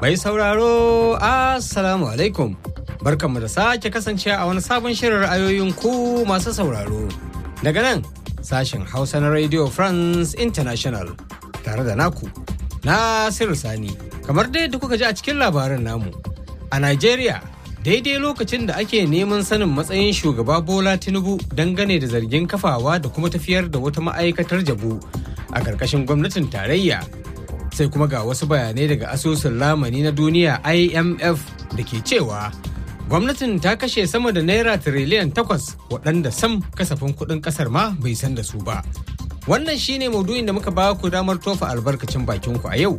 Mai sauraro, Assalamu alaikum. Barkanmu da sake kasance a wani sabon shirin ra'ayoyin ku masu sauraro. Daga nan, sashen Hausa na Radio France International tare da naku, Nasiru Sani. Kamar dai da kuka ji a cikin labarin namu, a Najeriya daidai lokacin da ake neman sanin matsayin shugaba Bola Tinubu dangane da zargin kafawa da kuma tafiyar da wata ma'aikatar jabu a ƙarƙashin gwamnatin tarayya. sai kuma ga wasu bayanai daga asusun lamani na duniya imf da ke cewa gwamnatin ta kashe sama da naira tiriliyan takwas waɗanda sam kasafin kuɗin ƙasar ma bai san da su ba wannan shine maudu'in da muka ba ku damar tofa albarkacin bakinku a yau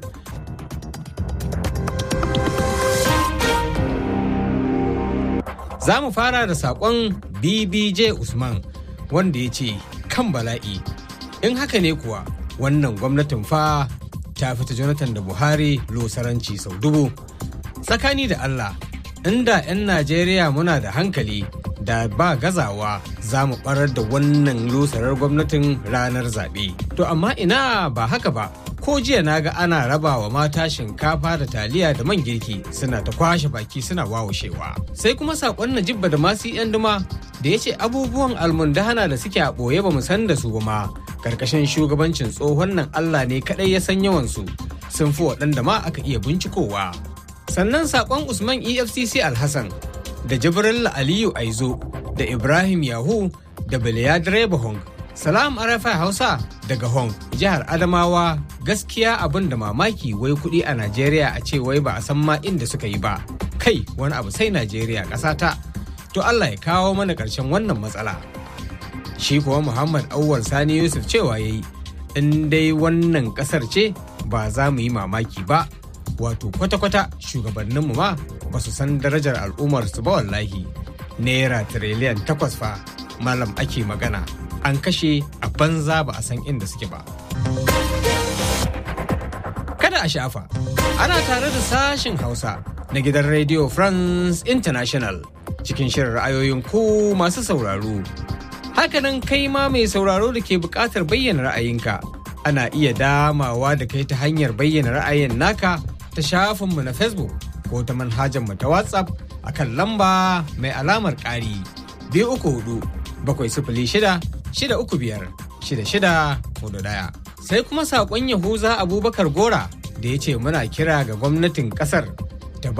za mu fara da saƙon bbj usman wanda ya ce kan bala'i in haka ne kuwa wannan gwamnatin fa ta fita jonathan da buhari losaranci sau dubu tsakani da allah inda 'yan najeriya muna da hankali da ba gazawa za mu barar da wannan losarar gwamnatin ranar zaɓe to amma ina ba haka ba ko jiya na ga ana raba wa mata shinkafa da taliya da man girki suna ta kwashe baki suna wawashewa sai kuma saƙon najibba da masu 'yan duma da ya ce abubuwan almundahana da suke a ɓoye ba mu san da su ba ma karkashin shugabancin tsohon nan Allah ne kaɗai ya san yawansu sun fi waɗanda ma aka iya bincikowa. Sannan saƙon Usman EFCC Alhassan da Jibril Aliyu Aizo da Ibrahim Yahu da Biliya Direba Hong. Salam Arafa Hausa daga Hong, jihar Adamawa gaskiya abin da mamaki wai kuɗi a Najeriya a ce wai ba a san ma inda suka yi ba. Kai wani abu sai Najeriya ƙasata. To Allah ya kawo mana ƙarshen wannan matsala. shi kuwa muhammad auwal sani yusuf cewa ya yi in dai wannan kasar ce ba za mu yi mamaki ba wato kwata-kwata shugabanninmu ma ba su san darajar al'ummarsu ba wallahi naira tiriliyan takwas fa malam ake magana an kashe a banza ba a san inda suke ba kada a shafa ana tare da sashin hausa na gidan radio france international cikin shirin ra'ayoyin ku masu sauraro Hakanan kai ma mai sauraro da ke buƙatar bayyana ra'ayinka. Ana iya damawa da kai ta hanyar bayyana ra'ayin naka ta shafinmu na Facebook ko ta manhajarmu ta WhatsApp a kan lamba mai alamar ƙari biyu uku hudu bakwai sifili shida shida uku biyar shida shida hudu ɗaya. Sai kuma saƙon Yahuza Abubakar Gora da ya ce muna kira ga gwamnatin ƙasar